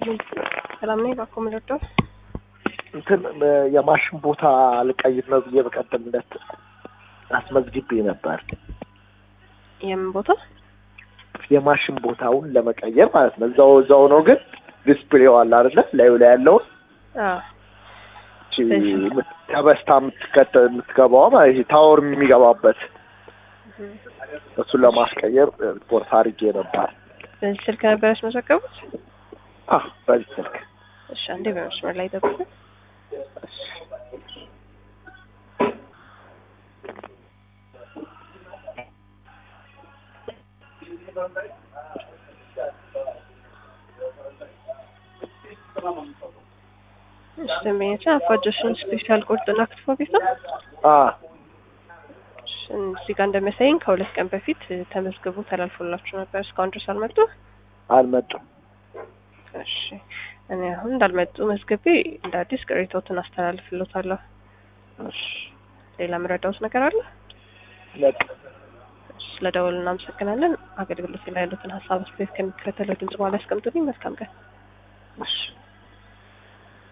ሰላም ነኝ። እባክዎ ምን ልርዳው? እንትን የማሽን ቦታ ልቀይር ነው ብዬ በቀደምለት አስመዝግቤ ነበር። የምን ቦታ? የማሽን ቦታውን ለመቀየር ማለት ነው። እዛው እዛው ነው ግን ዲስፕሌው አለ አይደለ? ላዩ ላይ ያለውን አዎ እቺ ተበስታ የምትከተ የምትገባዋ ማለት ይሄ ታወር የሚገባበት እሱን ለማስቀየር ሪፖርት አድርጌ ነበር። በዚህ ስልክ ነበር ያስመዘገቡት? አህ በዚህ ስልክ እሺ፣ አንዴ በመስመር ላይ ጠብቁ። እሺ፣ ደንበኛችን አፋጆሽን ስፔሻል ቁርጥና ክትፎ ቤት ነው። አ እሺ፣ እዚህ ጋር እንደሚያሳየኝ ከሁለት ቀን በፊት ተመዝግቦ ተላልፎላችሁ ነበር። እስካሁን ድረስ አልመጡ። አልመጡም። እሺ፣ እኔ አሁን እንዳልመጡ መዝግቤ እንደ አዲስ ቅሬታዎትን አስተላልፍሎታለሁ። እሺ ሌላ የምረዳውት ነገር አለ? በቃ ስለደወሉ እናመሰግናለን። አገልግሎት ላይ ያሉትን ሀሳብ አስተያየት ከሚከተለው ድምጽ በኋላ ያስቀምጡልኝ። መልካም ቀን። እሺ